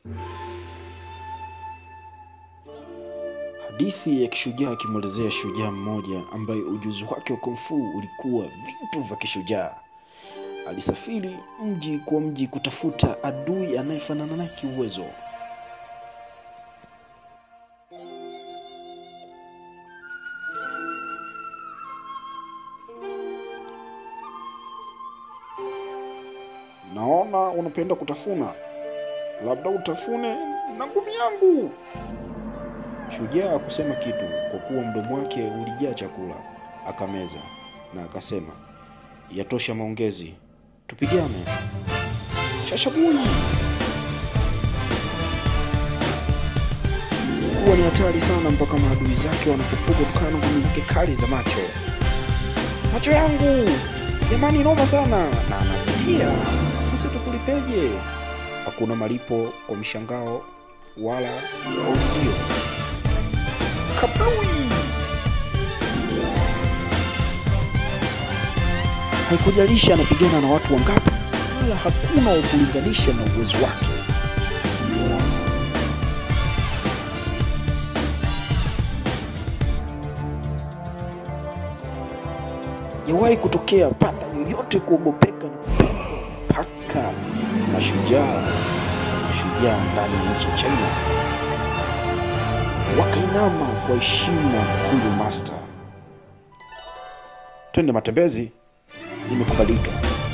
Hadithi ya kishujaa akimwelezea shujaa mmoja ambaye ujuzi wake wa kung fu ulikuwa vitu vya kishujaa. Alisafiri mji kwa mji kutafuta adui anayefanana naye kiuwezo. Naona unapenda kutafuna, labda utafune na ngumi yangu. Shujaa hakusema kitu kwa kuwa mdomo wake ulijaa chakula. Akameza na akasema, yatosha maongezi, tupigane. Shashabui kuwa ni hatari sana mpaka maadui zake wanapofuga kutokana na ngumi zake kali za macho. Macho yangu jamani, noma sana na anavutia. Sisi tukulipeje? Hakuna malipo kwa mshangao wala uvutio. Kablui! Haikujalisha anapigana na watu wangapi, wala hakuna wa kulinganisha na uwezo wake. Yawahi kutokea panda yoyote kuogopeka na kupendwa mpaka mashujaa mashujaa ndani ya nchi ya China wakainama kwa heshima huyu master. Twende matembezi, imekubalika.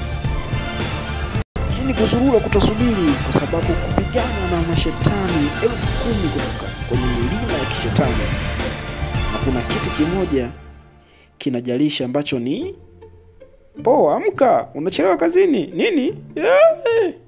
Lakini kuzurura kutasubiri, kwa sababu kupigana na mashetani elfu kumi kutoka kwenye milima ya kishetani, na kuna kitu kimoja kinajalisha ambacho ni poa. Amka, unachelewa kazini nini? Yeah.